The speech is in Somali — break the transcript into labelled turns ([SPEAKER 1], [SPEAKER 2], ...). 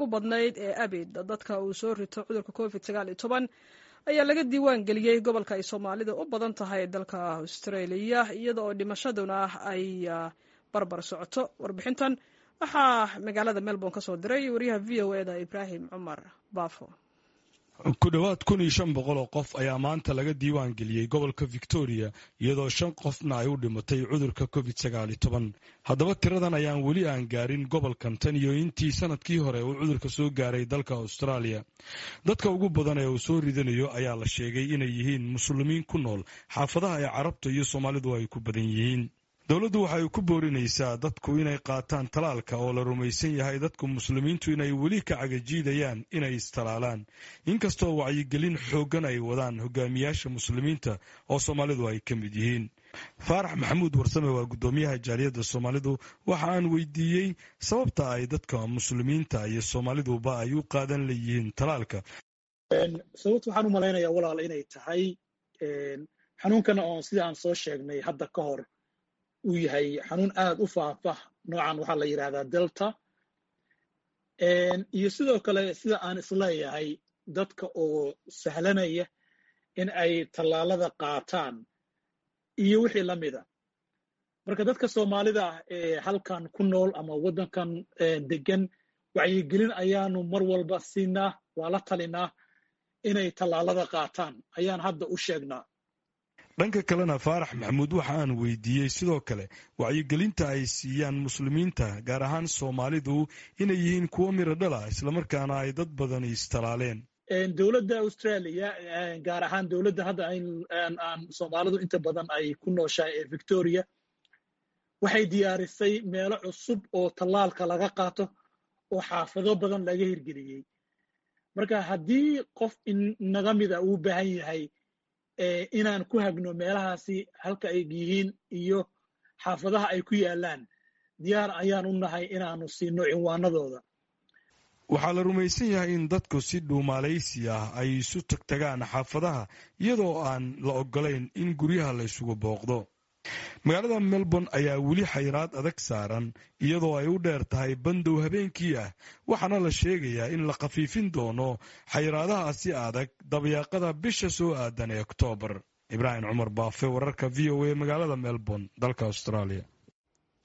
[SPEAKER 1] ugu badnayd ee abid dadka uu soo rito cudurka covid sagaal iyo toban ayaa laga diiwaan geliyey gobolka ay soomaalida u badan tahay dalka australia iyada oo dhimashaduna ay barbar socoto warbixintan waxaa magaalada melbourne ka soo diray wariyaha v o eda ibraahim cumar baafo
[SPEAKER 2] ku dhowaad kun iyo shan boqol oo qof ayaa maanta laga diiwaan geliyey gobolka victoria iyadoo shan qofna ay u dhimatay cudurka covid sagaal iyo toban haddaba tiradan ayaan weli aan gaarin gobolkan tan iyo intii sanadkii hore uu cudurka soo gaaray dalka australia dadka ugu badan ee uu soo ridanayo ayaa la sheegay inay yihiin muslimiin ku nool xaafadaha ee carabta iyo soomaalidu ay ku badan yihiin dowladdu waxay ku boorinaysaa dadku inay qaataan talaalka oo la rumaysan yahay dadku muslimiintu inay weli ka cagajiidayaan inay istalaalaan inkastoo wacyigelin xooggan ay wadaan hogaamiyaasha muslimiinta oo soomaalidu ay ka mid yihiin faarax maxamuud warsame waa guddoomiyaha jaaliyadda soomaalidu waxa aan weydiiyey sababta ay dadka muslimiinta iyo soomaaliduba ay u qaadan leeyihiin talaalka
[SPEAKER 3] sababta waxaan u malaynayaa walaal inay tahay xanuunkana oon sida aan soo sheegnay hadda ka hor uu yahay xanuun aad u faafah noocan waxaa la yidhahdaa delta iyo sidoo kale sida aan isleeyahay dadka oo sahlanaya in ay tallaalada qaataan iyo wixii la mida marka dadka soomaalida ah ee halkan ku nool ama waddankan degan wacyigelin ayaanu mar walba siinaa waa la talinaa inay tallaalada qaataan ayaan hadda u sheegnaa
[SPEAKER 2] dhanka kalena faarax maxamuud waxa aan weydiiyey sidoo kale wacyigelinta ay siiyaan muslimiinta gaar ahaan soomaalidu inay yihiin kuwo miro dhala islamarkaana ay dad badani istalaaleen
[SPEAKER 3] dowladda australia gaar ahaan dowladda hadda aan soomaalidu inta badan ay ku nooshahay ee victoria waxay diyaarisay meelo cusub oo tallaalka laga qaato oo xaafado badan laga hirgeliyey marka haddii qof inaga mida uu baahan yahay inaan ku hagno meelahaasi halka ay yihiin iyo xaafadaha ay ku yaalaan diyaar ayaan u nahay inaanu siino cinwaanadooda
[SPEAKER 2] waxaa la rumaysan yahay in dadku si dhuumaalaysi ah ay isu tagtagaan xaafadaha iyadoo aan la ogolayn in guryaha la ysugu booqdo magaalada melbourne ayaa weli xayraad adag saaran iyadoo ay u dheer tahay bandow habeenkii ah waxaana la sheegayaa in la khafiifin doono xayraadahaasi adag dabayaaqada bisha soo aadan ee oktoobar ibraahim cumar baafe wararka v o a magaalada melbourne dalka australia